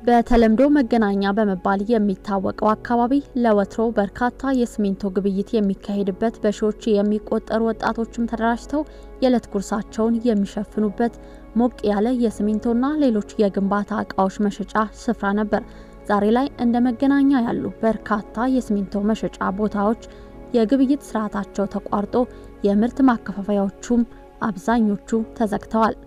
በተለምዶ መገናኛ በመባል የሚታወቀው አካባቢ ለወትሮ በርካታ የሲሚንቶ ግብይት የሚካሄድበት በሺዎች የሚቆጠሩ ወጣቶችም ተደራጅተው የዕለት ጉርሳቸውን የሚሸፍኑበት ሞቅ ያለ የሲሚንቶና ሌሎች የግንባታ እቃዎች መሸጫ ስፍራ ነበር። ዛሬ ላይ እንደ መገናኛ ያሉ በርካታ የሲሚንቶ መሸጫ ቦታዎች የግብይት ስርዓታቸው ተቋርጦ የምርት ማከፋፈያዎቹም አብዛኞቹ ተዘግተዋል።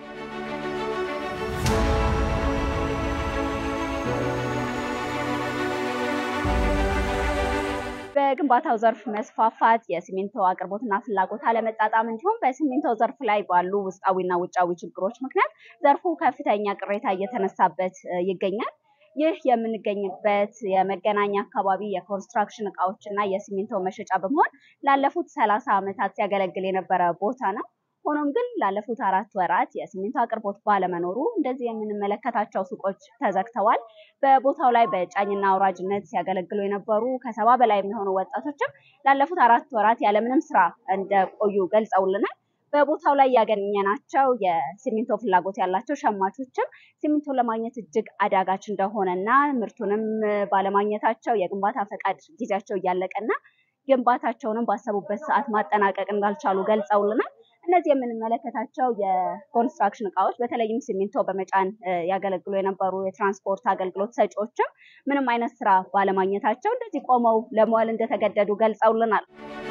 በግንባታው ዘርፍ መስፋፋት፣ የሲሚንቶ አቅርቦትና ፍላጎት አለመጣጣም እንዲሁም በሲሚንቶ ዘርፍ ላይ ባሉ ውስጣዊና ውጫዊ ችግሮች ምክንያት ዘርፉ ከፍተኛ ቅሬታ እየተነሳበት ይገኛል። ይህ የምንገኝበት የመገናኛ አካባቢ የኮንስትራክሽን እቃዎች እና የሲሚንቶ መሸጫ በመሆን ላለፉት ሰላሳ ዓመታት ሲያገለግል የነበረ ቦታ ነው። ሆኖም ግን ላለፉት አራት ወራት የሲሚንቶ አቅርቦት ባለመኖሩ እንደዚህ የምንመለከታቸው ሱቆች ተዘግተዋል። በቦታው ላይ በጫኝና አውራጅነት ሲያገለግሉ የነበሩ ከሰባ በላይ የሚሆኑ ወጣቶችም ላለፉት አራት ወራት ያለምንም ስራ እንደቆዩ ገልጸውልናል። በቦታው ላይ ያገኘናቸው የሲሚንቶ ፍላጎት ያላቸው ሸማቾችም ሲሚንቶ ለማግኘት እጅግ አዳጋች እንደሆነና ምርቱንም ባለማግኘታቸው የግንባታ ፈቃድ ጊዜያቸው እያለቀና ግንባታቸውንም ባሰቡበት ሰዓት ማጠናቀቅ እንዳልቻሉ ገልጸውልናል። እነዚህ የምንመለከታቸው የኮንስትራክሽን እቃዎች በተለይም ሲሚንቶ በመጫን ያገለግሉ የነበሩ የትራንስፖርት አገልግሎት ሰጪዎችም ምንም አይነት ስራ ባለማግኘታቸው እንደዚህ ቆመው ለመዋል እንደተገደዱ ገልጸውልናል።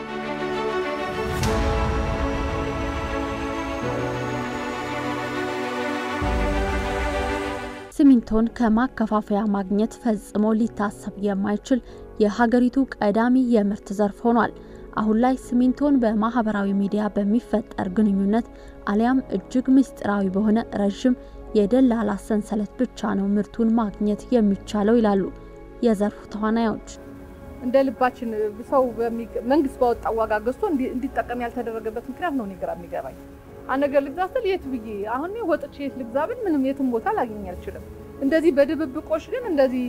ሲሚንቶን ከማከፋፈያ ማግኘት ፈጽሞ ሊታሰብ የማይችል የሀገሪቱ ቀዳሚ የምርት ዘርፍ ሆኗል። አሁን ላይ ሲሚንቶን በማህበራዊ ሚዲያ በሚፈጠር ግንኙነት አሊያም እጅግ ምስጢራዊ በሆነ ረዥም የደላላ ሰንሰለት ብቻ ነው ምርቱን ማግኘት የሚቻለው ይላሉ የዘርፉ ተዋናዮች። እንደ ልባችን ሰው መንግስት ባወጣው ዋጋ ገዝቶ እንዲጠቀም ያልተደረገበት ምክንያት ነው እኔ ግራ የሚገባኝ። አንድ ነገር ልግዛ ስል የት ብዬ አሁን ወጥቼ የት ልግዛ ብል ምንም የትም ቦታ ላገኝ አልችልም። እንደዚህ በድብብቆሽ ግን እንደዚህ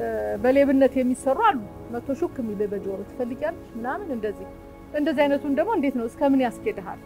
በሌብነት የሚሰሩ አሉ። መቶ ሹክ የሚል በጆሮ ትፈልጊያለሽ ምናምን እንደዚህ እንደዚህ አይነቱን ደግሞ እንዴት ነው እስከምን ያስኬድሃል?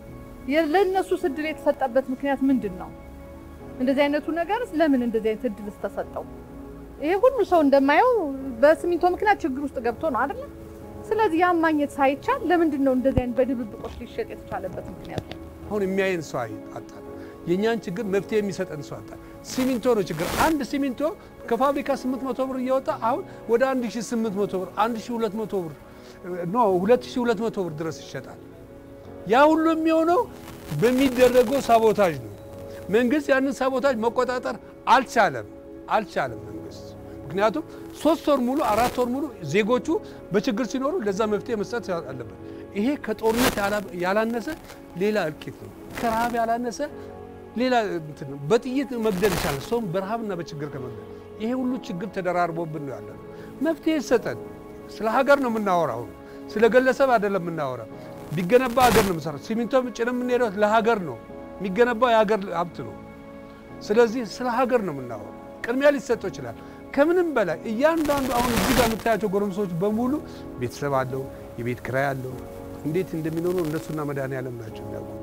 ለእነሱ እድል የተሰጠበት ምክንያት ምንድን ነው? እንደዚህ አይነቱ ነገርስ ለምን እንደዚህ አይነት እድል ተሰጠው? ይሄ ሁሉ ሰው እንደማየው በሲሚንቶ ምክንያት ችግር ውስጥ ገብቶ ነው አይደለ? ስለዚህ ያ ማግኘት ሳይቻል ለምንድን ነው እንደዚህ አይነት በድብብቆች ሊሸጥ የተቻለበት ምክንያት? አሁን የሚያየን ሰው አጣን። የእኛን ችግር መፍትሄ የሚሰጠን ሰው አጣን። ሲሚንቶ ነው ችግር። አንድ ሲሚንቶ ከፋብሪካ 800 ብር እየወጣ አሁን ወደ 1800 ብር 1200 ብር ኖ 2200 ብር ድረስ ይሸጣል። ያ ሁሉ የሚሆነው በሚደረገው ሳቦታጅ ነው። መንግስት ያንን ሳቦታጅ መቆጣጠር አልቻለም አልቻለም መንግስት። ምክንያቱም ሶስት ወር ሙሉ አራት ወር ሙሉ ዜጎቹ በችግር ሲኖሩ ለዛ መፍትሄ መስጠት አለበት። ይሄ ከጦርነት ያላነሰ ሌላ እልቂት ነው። ከረሃብ ያላነሰ ሌላ እንትን ነው። በጥይት መግደል ይቻላል ሰውም በረሃብና በችግር ከመግደል። ይሄ ሁሉ ችግር ተደራርቦብን ነው ያለ። መፍትሄ ይሰጠን። ስለ ሀገር ነው የምናወራው፣ ስለ ግለሰብ አይደለም የምናወራ። ቢገነባ ሀገር ነው የምሰራው። ሲሚንቶ ጭነን የምንሄደው ለሀገር ነው የሚገነባው፣ የሀገር ሀብት ነው። ስለዚህ ስለ ሀገር ነው የምናወራው። ቅድሚያ ሊሰጠው ይችላል። ከምንም በላይ እያንዳንዱ አሁን እዚህ ጋር የምታያቸው ጎረምሶች በሙሉ ቤተሰብ አለው፣ የቤት ኪራይ አለው። እንዴት እንደሚኖሩ እነሱና መድኃኒዓለም ናቸው የሚያውቁት።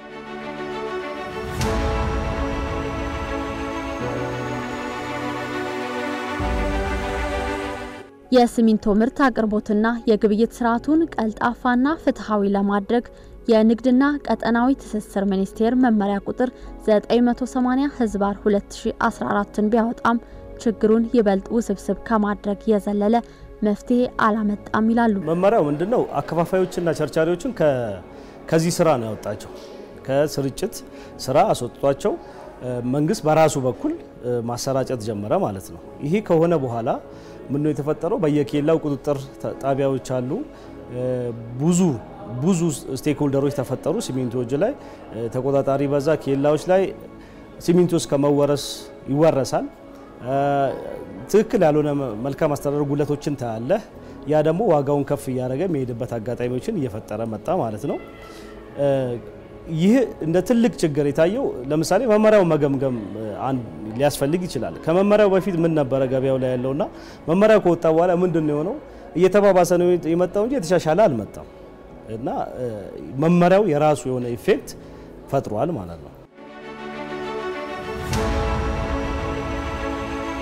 የሲሚንቶ ምርት አቅርቦትና የግብይት ስርዓቱን ቀልጣፋና ፍትሐዊ ለማድረግ የንግድና ቀጠናዊ ትስስር ሚኒስቴር መመሪያ ቁጥር 980 ህዝባር 2014ን ቢያወጣም ችግሩን ይበልጥ ውስብስብ ከማድረግ የዘለለ መፍትሄ አላመጣም ይላሉ። መመሪያው ምንድነው? አከፋፋዮችና ቸርቻሪዎችን ከዚህ ስራ ነው ያወጣቸው። ከስርጭት ስራ አስወጥቷቸው መንግስት በራሱ በኩል ማሰራጨት ጀመረ ማለት ነው። ይሄ ከሆነ በኋላ ምን ነው የተፈጠረው? በየኬላው ቁጥጥር ጣቢያዎች አሉ። ብዙ ብዙ ስቴክሆልደሮች ተፈጠሩ። ሲሚንቶዎች ላይ ተቆጣጣሪ በዛ። ኬላዎች ላይ ሲሚንቶ እስከ መወረስ ይወረሳል። ትክክል ያልሆነ መልካም አስተዳደር ጉለቶችን ታያለህ። ያ ደግሞ ዋጋውን ከፍ እያደረገ የሚሄድበት አጋጣሚዎችን እየፈጠረ መጣ ማለት ነው። ይህ እንደ ትልቅ ችግር የታየው ለምሳሌ መመሪያው መገምገም ሊያስፈልግ ይችላል። ከመመሪያው በፊት ምን ነበረ ገበያው ላይ ያለውና መመሪያው ከወጣ በኋላ ምንድን ነው የሆነው? እየተባባሰ ነው የመጣው እንጂ የተሻሻለ አልመጣም። እና መመሪያው የራሱ የሆነ ኢፌክት ፈጥሯል ማለት ነው።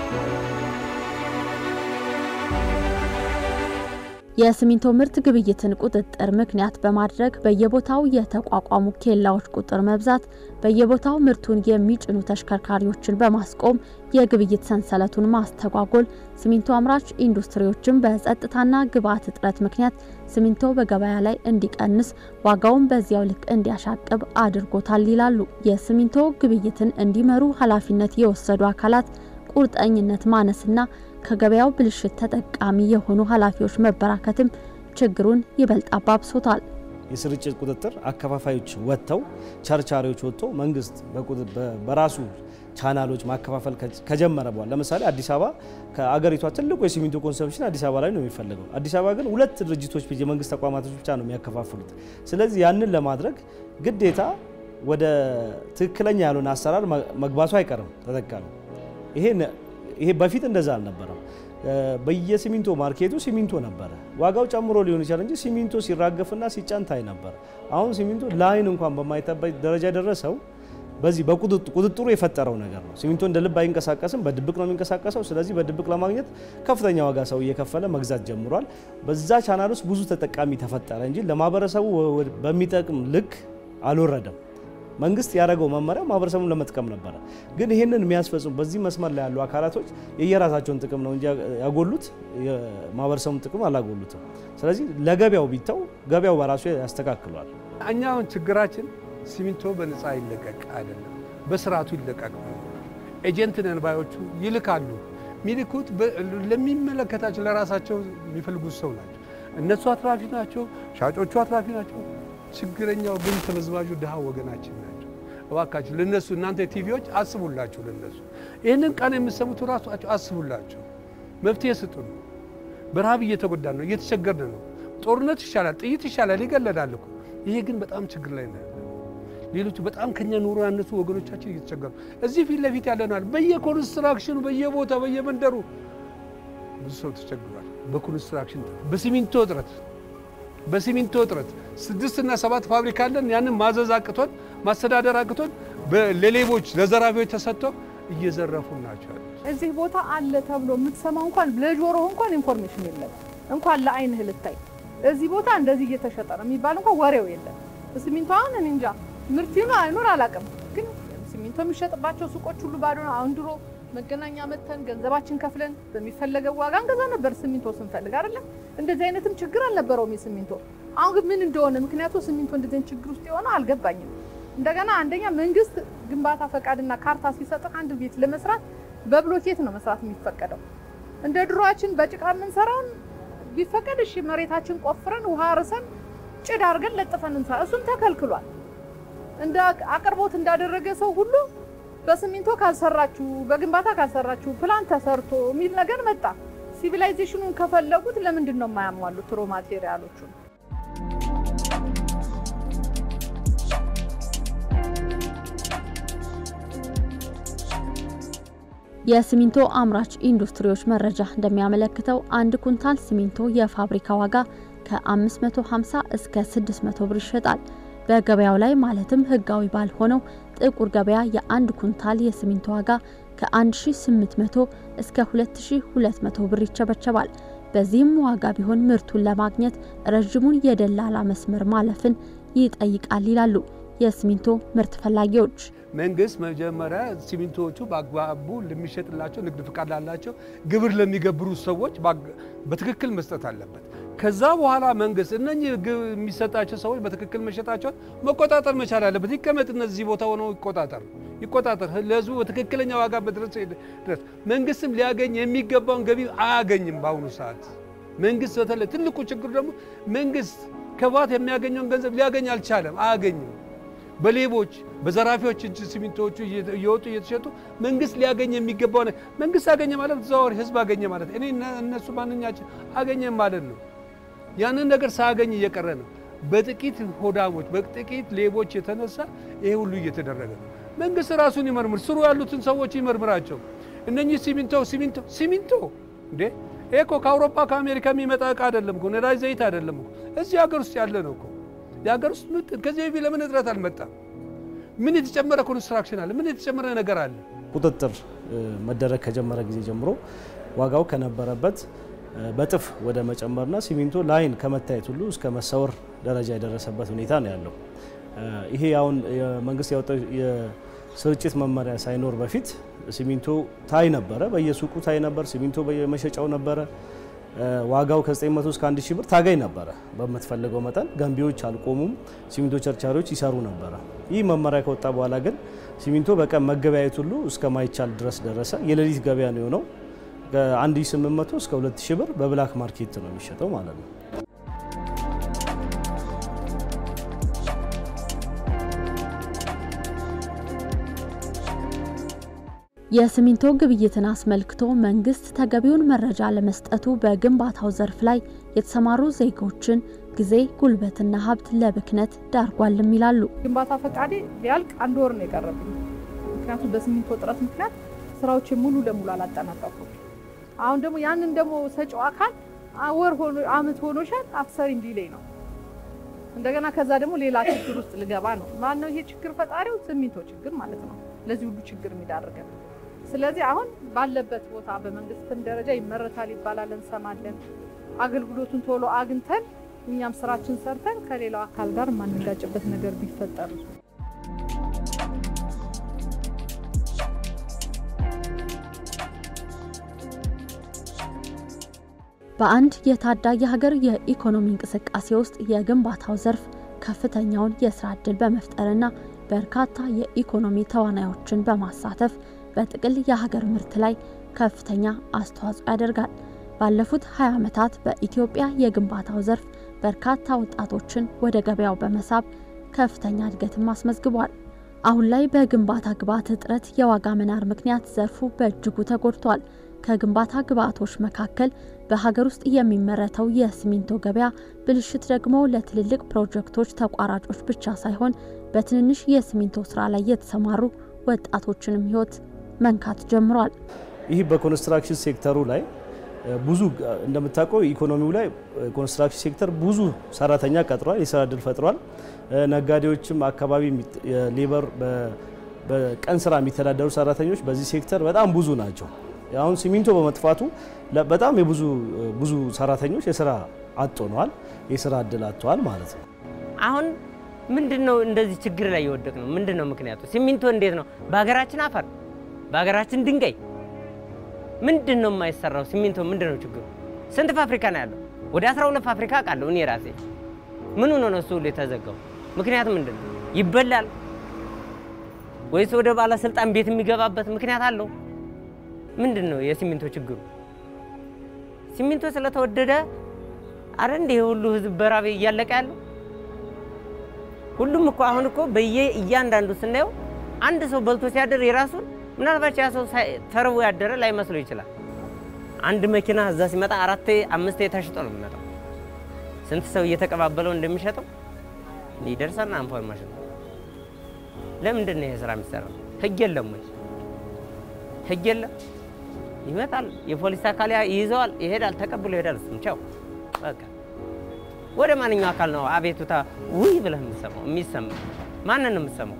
የሲሚንቶ ምርት ግብይትን ቁጥጥር ምክንያት በማድረግ በየቦታው የተቋቋሙ ኬላዎች ቁጥር መብዛት በየቦታው ምርቱን የሚጭኑ ተሽከርካሪዎችን በማስቆም የግብይት ሰንሰለቱን ማስተጓጎል ሲሚንቶ አምራች ኢንዱስትሪዎችን በጸጥታና ግብዓት እጥረት ምክንያት ሲሚንቶ በገበያ ላይ እንዲቀንስ ዋጋውን በዚያው ልክ እንዲያሻቅብ አድርጎታል ይላሉ። የሲሚንቶ ግብይትን እንዲመሩ ኃላፊነት የወሰዱ አካላት ቁርጠኝነት ማነስና ከገበያው ብልሽት ተጠቃሚ የሆኑ ኃላፊዎች መበራከትም ችግሩን ይበልጥ አባብሶታል። የስርጭት ቁጥጥር አከፋፋዮች ወጥተው ቸርቻሪዎች ወጥቶ መንግስት በራሱ ቻናሎች ማከፋፈል ከጀመረ በኋላ ለምሳሌ አዲስ አበባ ከአገሪቷ ትልቁ የሲሚንቶ ኮንሰምፕሽን አዲስ አበባ ላይ ነው የሚፈለገው። አዲስ አበባ ግን ሁለት ድርጅቶች የመንግስት ተቋማቶች ብቻ ነው የሚያከፋፍሉት። ስለዚህ ያንን ለማድረግ ግዴታ ወደ ትክክለኛ ያልሆነ አሰራር መግባቱ አይቀርም ተጠቃሚ ይሄ በፊት እንደዛ አልነበረም። በየሲሚንቶ ማርኬቱ ሲሚንቶ ነበረ። ዋጋው ጨምሮ ሊሆን ይችላል እንጂ ሲሚንቶ ሲራገፍና ሲጫን ታይ ነበር። አሁን ሲሚንቶ ለአይን እንኳን በማይጠበቅ ደረጃ ደረሰው። በዚህ በቁጥጥሩ የፈጠረው ነገር ነው። ሲሚንቶ እንደ ልብ አይንቀሳቀስም፣ በድብቅ ነው የሚንቀሳቀሰው። ስለዚህ በድብቅ ለማግኘት ከፍተኛ ዋጋ ሰው እየከፈለ መግዛት ጀምሯል። በዛ ቻናል ውስጥ ብዙ ተጠቃሚ ተፈጠረ እንጂ ለማህበረሰቡ በሚጠቅም ልክ አልወረደም። መንግስት ያደረገው መመሪያ ማህበረሰቡን ለመጥቀም ነበረ። ግን ይህንን የሚያስፈጽሙ በዚህ መስመር ላይ ያሉ አካላቶች የየራሳቸውን ጥቅም ነው እንጂ ያጎሉት የማህበረሰቡን ጥቅም አላጎሉትም። ስለዚህ ለገበያው ቢተው ገበያው በራሱ ያስተካክሏል። እኛ አሁን ችግራችን ሲሚንቶ በነፃ ይለቀቅ አይደለም፣ በስርዓቱ ይለቀቅ። ኤጀንት ነን ባዮቹ ይልካሉ። የሚልኩት ለሚመለከታቸው ለራሳቸው የሚፈልጉት ሰው ናቸው። እነሱ አትራፊ ናቸው፣ ሻጮቹ አትራፊ ናቸው። ችግረኛው ግን ተበዝባዡ ድሃ ወገናችን ናቸው። እባካችሁ ለነሱ እናንተ ቲቪዎች አስቡላችሁ፣ ለነሱ ይህንን ቀን የምሰሙት ራሷቸው አስቡላቸው፣ መፍትሄ ስጡ ነው። በረሃብ እየተጎዳን ነው፣ እየተቸገርን ነው። ጦርነት ይሻላል፣ ጥይት ይሻላል፣ ይገለዳል እኮ። ይሄ ግን በጣም ችግር ላይ ነው። ሌሎቹ በጣም ከኛ ኑሮ ያነሱ ወገኖቻችን እየተቸገሩ እዚህ ፊት ለፊት ያለናል። በየኮንስትራክሽኑ በየቦታ በየመንደሩ ብዙ ሰው ተቸግሯል። በኮንስትራክሽን በሲሚንቶ እጥረት በሲሚንቶ እጥረት ስድስት እና ሰባት ፋብሪካ አለን። ያንን ማዘዝ አቅቶን ማስተዳደር አቅቶን ለሌቦች ለዘራፊዎች ተሰጥቶ እየዘረፉ ናቸው። እዚህ ቦታ አለ ተብሎ የምትሰማው እንኳን ለጆሮህ እንኳን ኢንፎርሜሽን የለም። እንኳን ለአይንህ ልታይ እዚህ ቦታ እንደዚህ እየተሸጠ ነው የሚባል እንኳን ወሬው የለም። ሲሚንቶ አሁን እኔ እንጃ ምርት ይኑር አይኑር አላውቅም፣ ግን ሲሚንቶ የሚሸጥባቸው ሱቆች ሁሉ ባዶ ነው። አሁን ድሮ መገናኛ መተን ገንዘባችን ከፍለን በሚፈለገው ዋጋ እንገዛ ነበር ሲሚንቶ ስንፈልግ አይደለም። እንደዚህ አይነትም ችግር አልነበረውም የሲሚንቶ። አሁን ግን ምን እንደሆነ ምክንያቱ ሲሚንቶ እንደዚህ አይነት ችግር ውስጥ የሆነው አልገባኝም። እንደገና አንደኛ መንግስት ግንባታ ፈቃድና ካርታ ሲሰጥህ አንድ ቤት ለመስራት በብሎኬት ነው መስራት የሚፈቀደው። እንደ ድሮአችን በጭቃ የምንሰራውን ቢፈቀድ እሺ፣ መሬታችን ቆፍረን ውሃ ርሰን ጭድ አድርገን ለጥፈን እንሰራ፣ እሱም ተከልክሏል። እንደ አቅርቦት እንዳደረገ ሰው ሁሉ በሲሚንቶ ካልሰራችሁ በግንባታ ካልሰራችሁ ፕላን ተሰርቶ የሚል ነገር መጣ። ሲቪላይዜሽኑን ከፈለጉት ለምንድን ነው የማያሟሉት ሮ ማቴሪያሎቹን? የሲሚንቶ አምራች ኢንዱስትሪዎች መረጃ እንደሚያመለክተው አንድ ኩንታል ሲሚንቶ የፋብሪካ ዋጋ ከ550 እስከ 600 ብር ይሸጣል። በገበያው ላይ ማለትም ህጋዊ ባልሆነው ጥቁር ገበያ የአንድ ኩንታል የሲሚንቶ ዋጋ ከ1800 እስከ 2200 ብር ይቸበቸባል። በዚህም ዋጋ ቢሆን ምርቱን ለማግኘት ረዥሙን የደላላ መስመር ማለፍን ይጠይቃል ይላሉ የሲሚንቶ ምርት ፈላጊዎች። መንግስት መጀመሪያ ሲሚንቶዎቹ በአግባቡ ለሚሸጥላቸው ንግድ ፍቃድ ላላቸው ግብር ለሚገብሩ ሰዎች በትክክል መስጠት አለበት። ከዛ በኋላ መንግስት እነኚህ የሚሰጣቸው ሰዎች በትክክል መሸጣቸውን መቆጣጠር መቻል አለበት። ይቀመጥ እነዚህ ቦታ ሆነው ይቆጣጠር ይቆጣጠር ለህዝቡ በትክክለኛ ዋጋ በድረስ ድረስ መንግስትም ሊያገኝ የሚገባውን ገቢ አያገኝም። በአሁኑ ሰዓት መንግስት በተለይ ትልቁ ችግሩ ደግሞ መንግስት ከባት የሚያገኘውን ገንዘብ ሊያገኝ አልቻለም፣ አያገኝም። በሌቦች በዘራፊዎች እጅ ሲሚንቶዎቹ እየወጡ እየተሸጡ መንግስት ሊያገኝ የሚገባው መንግስት አገኘ ማለት ተዘዋዋሪ ህዝብ አገኘ ማለት እኔ እነሱ ማንኛችን አገኘም ማለት ነው። ያንን ነገር ሳያገኝ እየቀረ ነው። በጥቂት ሆዳሞች በጥቂት ሌቦች የተነሳ ይሄ ሁሉ እየተደረገ ነው። መንግስት ራሱን ይመርምር፣ ስሩ ያሉትን ሰዎች ይመርምራቸው። እነኚህ ሲሚንቶ ሲሚንቶ ሲሚንቶ እንዴ ይሄ እኮ ከአውሮፓ ከአሜሪካ የሚመጣ እቃ አይደለም እኮ ነዳጅ ዘይት አይደለም እኮ እዚህ ሀገር ውስጥ ያለ ነው እኮ የሀገር ውስጥ ከዚህ በፊት ለምን እጥረት አልመጣም? ምን የተጨመረ ኮንስትራክሽን አለ? ምን የተጨመረ ነገር አለ? ቁጥጥር መደረግ ከጀመረ ጊዜ ጀምሮ ዋጋው ከነበረበት በጥፍ ወደ መጨመርና ሲሚንቶ ላይን ከመታየት ሁሉ እስከ መሰወር ደረጃ የደረሰበት ሁኔታ ነው ያለው። ይሄ አሁን መንግስት ያወጣው የስርጭት መመሪያ ሳይኖር በፊት ሲሚንቶ ታይ ነበረ፣ በየሱቁ ታይ ነበር። ሲሚንቶ በየመሸጫው ነበረ። ዋጋው ከ900 እስከ 1000 ብር ታገኝ ነበረ። በምትፈልገው መጠን ገንቢዎች አልቆሙም፣ ሲሚንቶ ቸርቻሪዎች ይሰሩ ነበረ። ይህ መመሪያ ከወጣ በኋላ ግን ሲሚንቶ በቀን መገበያየት ሁሉ እስከማይቻል ድረስ ደረሰ። የሌሊት ገበያ ነው የሆነው። ከ1800 እስከ 2000 ብር በብላክ ማርኬት ነው የሚሸጠው ማለት ነው። የሲሚንቶ ግብይትን አስመልክቶ መንግስት ተገቢውን መረጃ ለመስጠቱ በግንባታው ዘርፍ ላይ የተሰማሩ ዜጎችን ጊዜ፣ ጉልበትና ሀብት ለብክነት ዳርጓልም ይላሉ። ግንባታ ፈቃዴ ሊያልቅ አንድ ወር ነው የቀረብኝ። ምክንያቱም በሲሚንቶ እጥረት ምክንያት ስራዎች ሙሉ ለሙሉ አላጠናቀቁም። አሁን ደግሞ ያንን ደግሞ ሰጪው አካል ወር ሆኖ አመት ሆኖሻል አትሰሪም ሊለኝ ነው። እንደገና ከዛ ደግሞ ሌላ ችግር ውስጥ ልገባ ነው። ማነው ይሄ ችግር ፈጣሪው? ሲሚንቶ ችግር ማለት ነው ለዚህ ሁሉ ችግር የሚዳርገን። ስለዚህ አሁን ባለበት ቦታ በመንግስትም ደረጃ ይመረታል ይባላል እንሰማለን። አገልግሎቱን ቶሎ አግኝተን እኛም ስራችን ሰርተን ከሌላው አካል ጋር የማንጋጭበት ነገር ቢፈጠር በአንድ የታዳጊ ሀገር የኢኮኖሚ እንቅስቃሴ ውስጥ የግንባታው ዘርፍ ከፍተኛውን የስራ ዕድል በመፍጠርና በርካታ የኢኮኖሚ ተዋናዮችን በማሳተፍ በጥቅል የሀገር ምርት ላይ ከፍተኛ አስተዋጽኦ ያደርጋል። ባለፉት 20 ዓመታት በኢትዮጵያ የግንባታው ዘርፍ በርካታ ወጣቶችን ወደ ገበያው በመሳብ ከፍተኛ እድገትም አስመዝግቧል። አሁን ላይ በግንባታ ግብዓት እጥረት የዋጋ መናር ምክንያት ዘርፉ በእጅጉ ተጎድቷል። ከግንባታ ግብዓቶች መካከል በሀገር ውስጥ የሚመረተው የሲሚንቶ ገበያ ብልሽት ደግሞ ለትልልቅ ፕሮጀክቶች ተቋራጮች ብቻ ሳይሆን በትንንሽ የሲሚንቶ ስራ ላይ የተሰማሩ ወጣቶችንም ሕይወት መንካት ጀምሯል። ይህ በኮንስትራክሽን ሴክተሩ ላይ ብዙ እንደምታውቀው ኢኮኖሚው ላይ ኮንስትራክሽን ሴክተር ብዙ ሰራተኛ ቀጥሯል፣ የስራ እድል ፈጥሯል። ነጋዴዎችም አካባቢ ሌበር በቀን ስራ የሚተዳደሩ ሰራተኞች በዚህ ሴክተር በጣም ብዙ ናቸው። አሁን ሲሚንቶ በመጥፋቱ በጣም የብዙ ብዙ ሰራተኞች የስራ አጥ ሆነዋል፣ የስራ እድል አጥተዋል ማለት ነው። አሁን ምንድን ነው እንደዚህ ችግር ላይ የወደቅ ነው? ምንድን ነው ምክንያቱ? ሲሚንቶ እንዴት ነው በሀገራችን አፈር በሀገራችን ድንጋይ ምንድን ነው የማይሰራው? ሲሚንቶ ምንድን ነው ችግሩ? ስንት ፋብሪካ ነው ያለው? ወደ 12 ፋብሪካ አውቃለሁ እኔ ራሴ። ምን ሆኖ ነው እሱ ሁሉ የተዘጋው? ምክንያቱ ምንድን ነው? ይበላል ወይስ ወደ ባለስልጣን ቤት የሚገባበት ምክንያት አለው? ምንድን ነው የሲሚንቶ ችግሩ? ሲሚንቶ ስለተወደደ አረ እንደ ሁሉ ህዝብ በራብ እያለቀ ያለው ሁሉም እኮ አሁን እኮ በየ እያንዳንዱ ስናየው አንድ ሰው በልቶ ሲያደር የራሱን ምናልባት ያ ሰው ተርቦ ያደረ ላይ መስሎ ይችላል። አንድ መኪና እዛ ሲመጣ አራቴ አምስቴ ተሽጦ ነው የሚመጣው። ስንት ሰው እየተቀባበለው እንደሚሸጠው ይደርሰና ኢንፎርሜሽን። ለምንድን ነው ይሄ ስራ የሚሰራው? ህግ የለም ወይ? ህግ የለም። ይመጣል፣ የፖሊስ አካል ይይዘዋል፣ ይሄዳል፣ ተቀብሎ ይሄዳል። እሱም ቻው በቃ። ወደ ማንኛው አካል ነው አቤቱታ ውይ ብለህ የምትሰማው? የሚሰማ ማንን ነው የምትሰማው?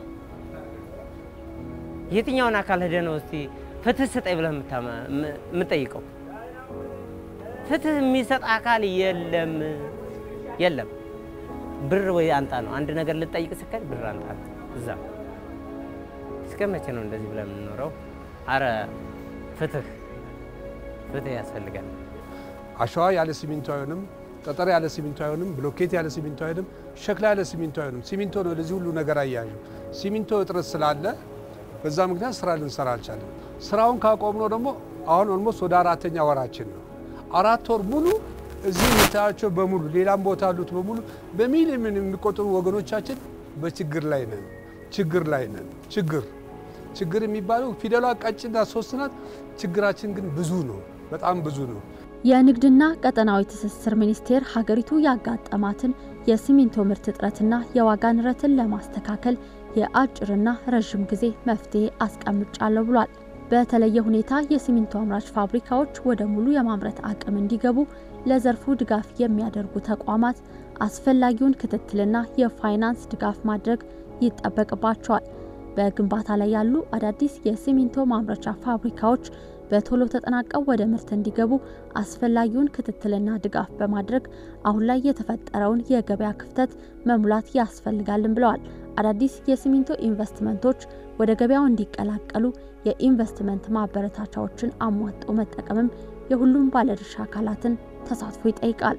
የትኛውን አካል ሄደህ ነው እስቲ ፍትህ ስጠኝ ብለህ የምጠይቀው? ፍትህ የሚሰጥ አካል የለም የለም። ብር ወይ አንጣ ነው አንድ ነገር ልጠይቅ ስከል ብር አንጣ እዛ። እስከ መቼ ነው እንደዚህ ብለን የምንኖረው? አረ ፍትህ ፍትህ ያስፈልጋል። አሸዋ ያለ ሲሚንቶ አይሆንም። ጠጠር ያለ ሲሚንቶ አይሆንም። ብሎኬት ያለ ሲሚንቶ አይሆንም። ሸክላ ያለ ሲሚንቶ አይሆንም። ሲሚንቶ ነው ለዚህ ሁሉ ነገር አያያዡ። ሲሚንቶ እጥረት ስላለ በዛ ምክንያት ስራ ልንሰራ አልቻለም። ስራውን ካቆምነው ደግሞ አሁን ኦልሞስት ወደ አራተኛ ወራችን ነው። አራት ወር ሙሉ እዚህ የምታያቸው በሙሉ ሌላም ቦታ ያሉት በሙሉ በሚሊዮን የሚቆጠሩ ወገኖቻችን በችግር ላይ ነን። ችግር ላይ ነን። ችግር ችግር የሚባለው ፊደሏ ቀጭና ሶስት ናት። ችግራችን ግን ብዙ ነው፣ በጣም ብዙ ነው። የንግድና ቀጠናዊ ትስስር ሚኒስቴር ሀገሪቱ ያጋጠማትን የሲሚንቶ ምርት እጥረትና የዋጋ ንረትን ለማስተካከል የአጭርና ረዥም ጊዜ መፍትሄ አስቀምጫለሁ ብሏል። በተለየ ሁኔታ የሲሚንቶ አምራች ፋብሪካዎች ወደ ሙሉ የማምረት አቅም እንዲገቡ ለዘርፉ ድጋፍ የሚያደርጉ ተቋማት አስፈላጊውን ክትትልና የፋይናንስ ድጋፍ ማድረግ ይጠበቅባቸዋል። በግንባታ ላይ ያሉ አዳዲስ የሲሚንቶ ማምረቻ ፋብሪካዎች በቶሎ ተጠናቀው ወደ ምርት እንዲገቡ አስፈላጊውን ክትትልና ድጋፍ በማድረግ አሁን ላይ የተፈጠረውን የገበያ ክፍተት መሙላት ያስፈልጋልን ብለዋል። አዳዲስ የሲሚንቶ ኢንቨስትመንቶች ወደ ገበያው እንዲቀላቀሉ የኢንቨስትመንት ማበረታቻዎችን አሟጦ መጠቀምም የሁሉም ባለድርሻ አካላትን ተሳትፎ ይጠይቃል።